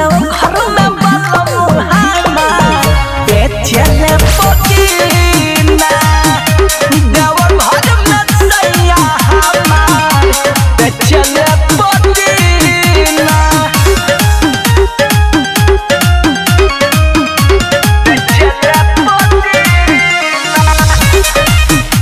देव घर में बलम हमार बेचले पदीना देव घर में सैया हमार बेचले पदीना बेचले पदीना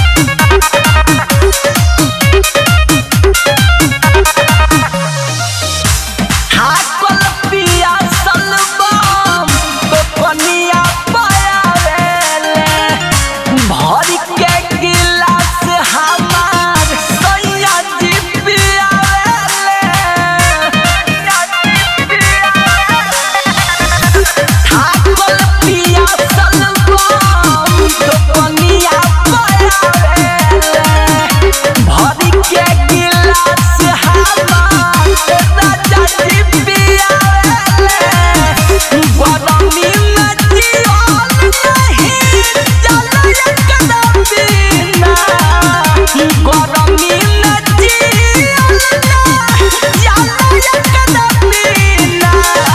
हाकल पिया सलबम तो कनिया पायावेले भर के गिलास हमार सैया जी पियावेले हाकल पिया सलबम तो कनिया पायावेले भर के गिलास हमार राजा जी पियावेले गरमी में जियल नहीं जल एकदम बिना गरमी में जियल नहीं जल एकदम बिना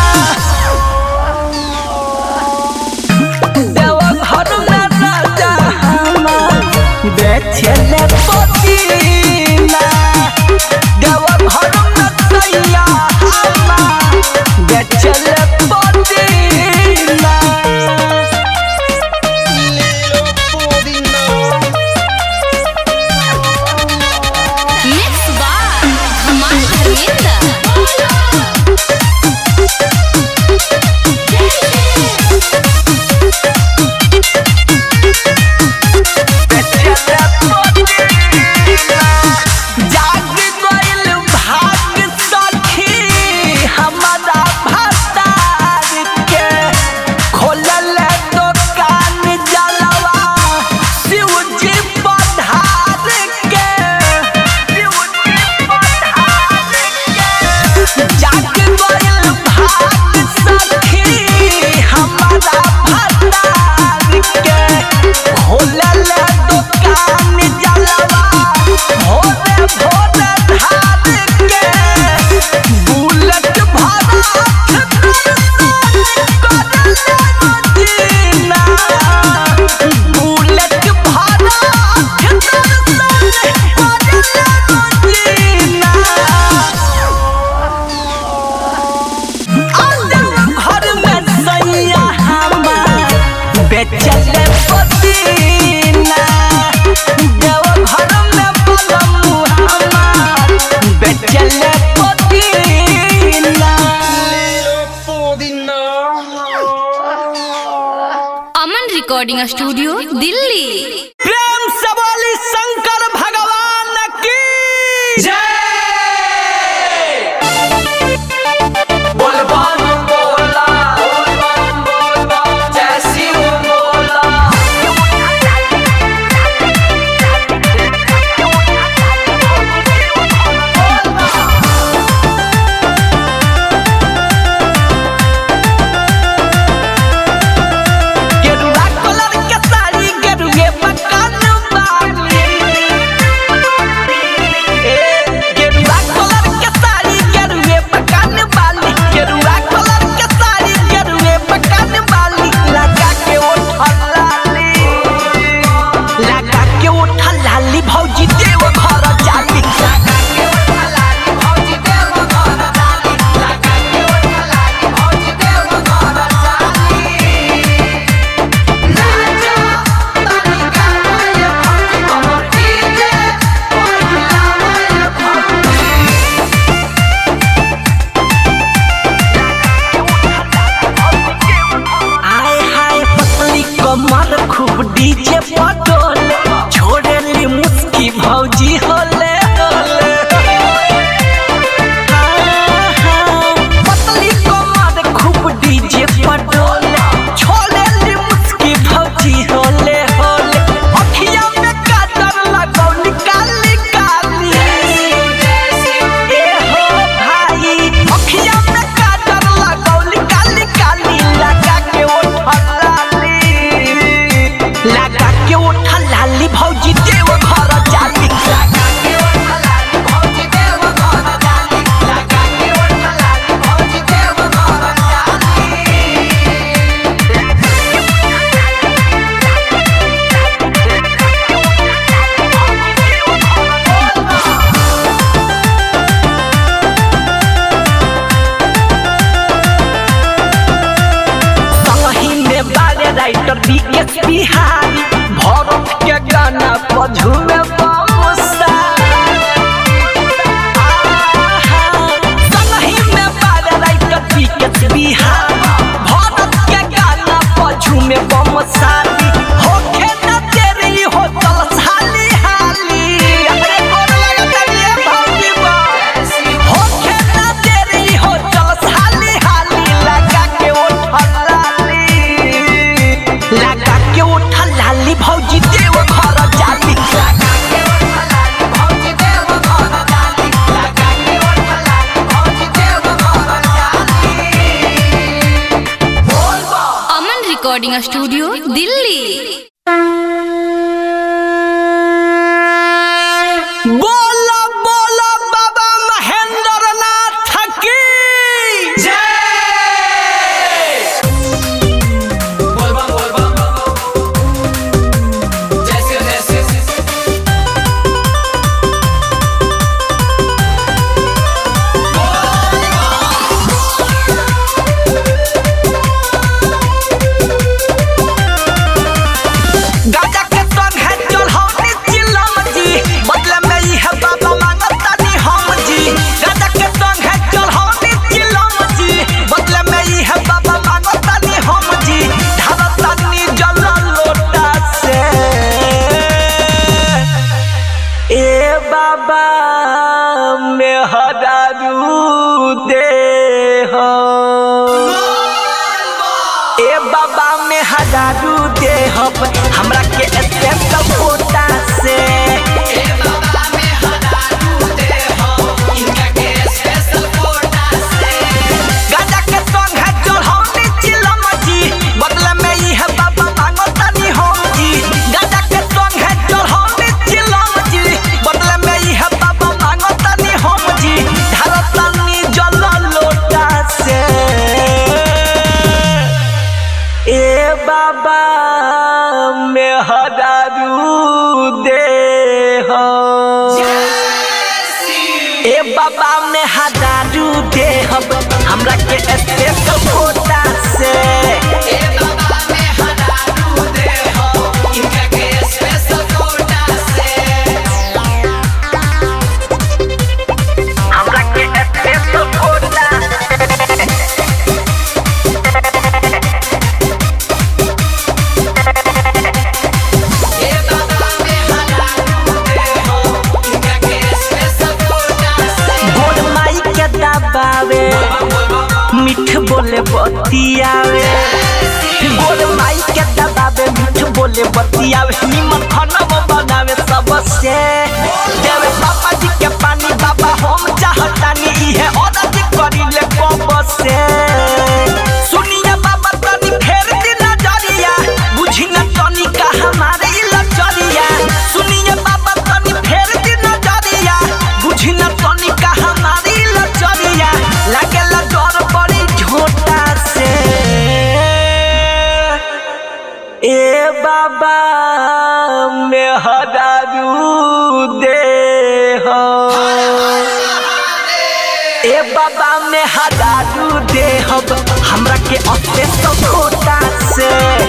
देव घर में राजा हमार बेचले पदीना देव घर में सैया हमार बेचले पदीना Mixed by Aman Arvind. जाग गइल भाग सखी हमारा भतार के खोलल दुकान जलवा शिवजी पधार के शिवजी पधार के जाग गइल भाग सखी हमारा भतार के खोलल दुकान जलवा भोरे भोरे धार के बुलेट भरा करले बुलेट भरा घर में सैया हमार बेचले पदीना देव घर में बलम हमार बेचले पदीना Aman Recording Studio, Delhi. प्रेम से बोली शंकर भगवान की गेरुआ कलर के साड़ी गेरुए मकान बानी ए गेरुआ कलर के साड़ी गेरुए मकान बानी गेरुआ कलर के साड़ी गेरुए मकान बानी लगा के उठल लाली लगा के उठल लाली भौजी देव घर जाली लगा के उठल लाली भौजी देव घर जाली लगा के उठल लाली भौजी देव घर जाली आय हाय पतली कमर खूब डीजे पटोले छोड़े ली मुस्की भौजी होले होले हाँ, हाँ, पतली कमर खूब डीजे पटोले छोड़े ली मुस्की भौजी होले होले अखिया में काजर लगौली काली काली ए हो भाई अखिया में काजर लगौली काली काली लगा के उठल लाली लगा के उठल विकेश बिहारी भरत के गाना पझुए बमुसा संगही में बारे राइटर विकेश बिहारी भरत के गाना पझुए बमुसारी होखे न तेरी हो चल साली हाली अरे गोर लगत रे भौजी बा होखे न तेरी हो चल साली हाली लगा के उठल लाली लगा के उठल लाली भौजी देव घर जाली लगा के उठल लाली भौजी देव घर जाली लगा के उठल लाली भौजी देव घर जाली बोल बा अमन रिकॉर्डिंग स्टूडियो दिल्ली बोला बोला बाबा महेंद्र नाथ की गाजा के संग है चढ़ौनी चिलम जी बदले में ई है बाबा मांगतानी हम जी गाजा के संग है चढ़ौनी चिलम जी बदले में ई है बाबा मांगतानी हम जी ढारतानी जल लोटा से ए बाबा में हदारू दे हो ए बाबा में हजारू दे हब हमरा के स्पेशल कोटा से गाजा के संग है चढ़ौनी चिलम जी बदले में ई है बाबा मांगतानी हम जी गाजा के संग है चढ़ौनी चिलम जी बदले में ई है बाबा मांगतानी हम जी ढारतानी जल लोटा से ए बाबा में हदारू दे हो ए बाबा में हदारू दे हब हमरा के स्पेशल कोटा से हमरा के स्पेशल कोटा गोड़ माई के दबावे मिठ बोले बतियावे गोड़ माई के दबावे मिठ बोले बतियावे निमन खाना बनावे सबसे देवे पापा जी के पानी बाबा हम चाहतानी इहे औरत करी ले कब से सुनिए बाबा तनी फेर दी नजरिया बुझी न तनी का हमारे लचरिया सुनिए बाबा तनी फेर दी नजरिया बुझी न तनी का हमारी लचरिया लागेला डर बड़ी झोटा से ए बाबा में हदारू दे हो ए बाबा में हदारू दे हब हमरा के अपने सब खोटा से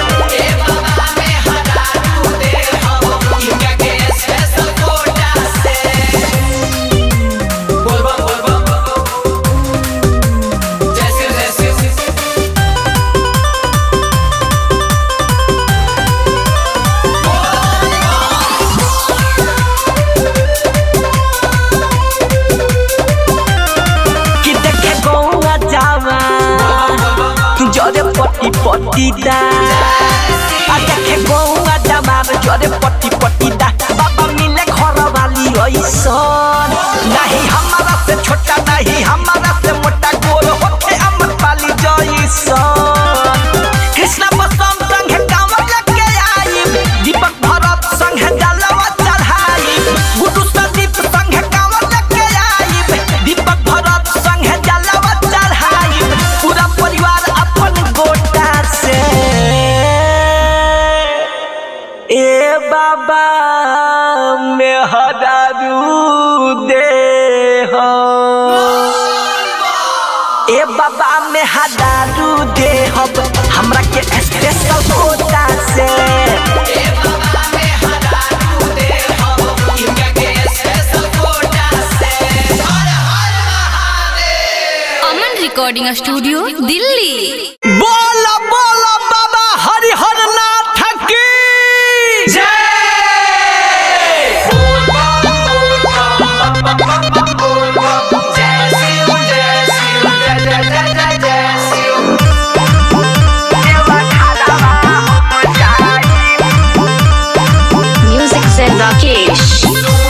कि देखे गौआ जावा जरे पट्टी पट्टी दा आ देखे गौआ जावा जरे पट्टी पट्टी दा बाबा मिले घर वाली ऐसन नहीं हमारा से छोटा नहीं हमारा से मोटा गोल होके अमर पाली जैसन कृष्णा बसम संग कांवर लेके आई दीपक भरत संग जलवा चढ़ाई गुड्डू संदीप संग कांवर लेके आई दीपक भरत संग जलवा चढ़ाई पूरा परिवार अपन गोटा से ए बाबा में हदारू दे हो ए ए बाबा में हजारू दे हब हमरा के स्पेशल कोटा से अमन रिकॉर्डिंग स्टूडियो दिल्ली बोल बोल बाबा हरिहर नाथ की Music said Rakesh.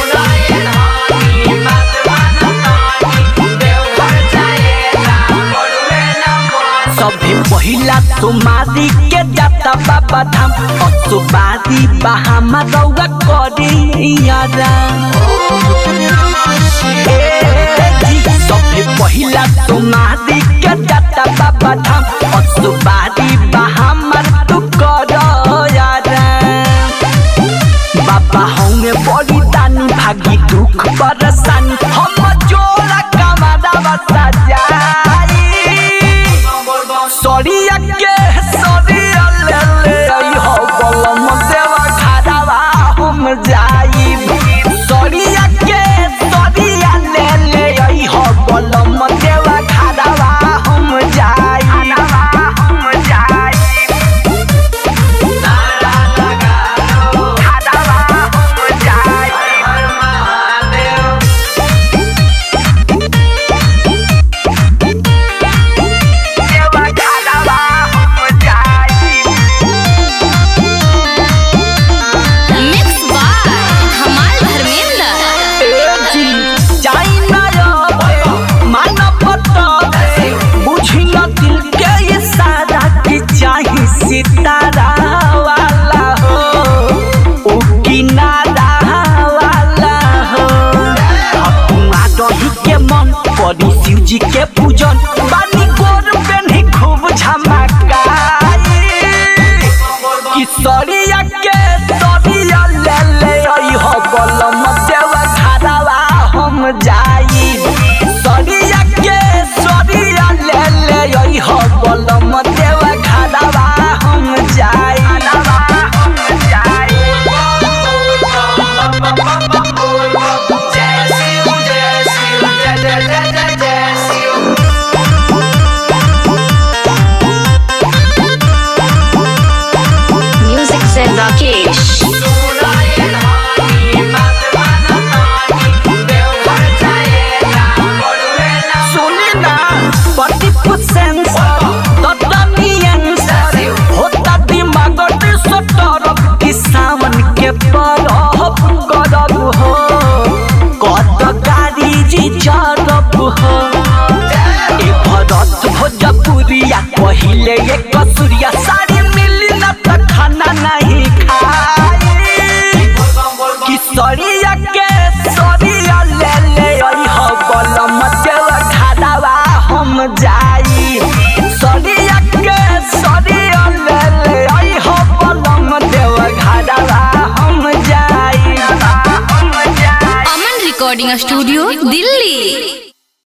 सभे पहिला तुम्हारी के जाता बाबा धाम असुबादी बहामा रौआ करियारा सभे पहिला तुम्हारी के जाता बाबा धाम असुबादी बहामा तू करयारा बाबा होंगे बड़ी दानी भागी दुख परेशानी हम जोड़ा कमादा बसा जाई सरिया के सरिया ले ले आई हो बलम देवा खादावा हम जाई सरिया के सरिया ले ले आई हो बलम देवा खादावा हम जाई हम जाई खादावा हम जाई देवा खादावा हम जाई मिक्स बाय हमाल धर्मेंद्र सितारा वाला हो ओ किनारा वाला हो अपना दही के मन परी शिव जी के पूजन बानी गोर पेन्ही खूब झमकाई किशोरिया के सरिया ले ले आई हो बलम देवा खादावा हम जाई सरिया के सरिया ले ले आई हो बलम देवा खादावा हम जाई हम जाई जय शिव जय शिव जय जय जय जय जय शिव Music said Rakesh. सुनी ना पति पुसेंस ततनियंस होता दिमाग सटरब कि सावन के परब करब हो कत गाड़ी जी चरब हो ए भरत भोजपुरिया पहिले एक कसूरिया साड़ी मिली न त खाना नहीं खाई किशोरिया के सरिया ले ले आई हो बलम देवा खादावा हम जाई सरिया के सरिया ले ले आई हो बलम देवा खादावा हम जाई हम जाई अमन रिकॉर्डिंग स्टूडियो दिल्ली